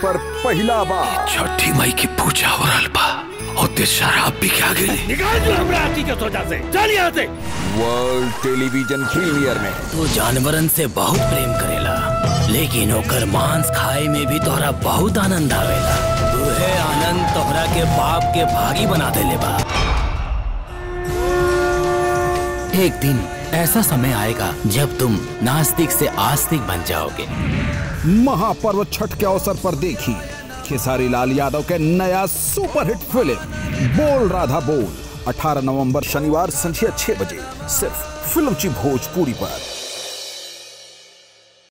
पर पहला बार छठी मई की पूजा हो रहल बा और ते शराब भी खा गेली निकाल दो हमरा हाथी के सोचा से चल यहाँ से वर्ल्ड टेलीविजन प्रीमियर में तू जानवरन से बहुत प्रेम करेला लेकिन ओकर मांस खाए में भी तोहरा बहुत आनंद आवेला तुहे आनंद तोहरा के बाप के भागी बना देले बा एक दिन ऐसा समय आएगा जब तुम नास्तिक से आस्तिक बन जाओगे महापर्व छठ के अवसर पर देखी खेसारी लाल यादव के नया सुपरहिट फिल्म बोल राधा बोल 18 नवंबर शनिवार संध्या 6 बजे सिर्फ फिल्म ची भोजपुरी पर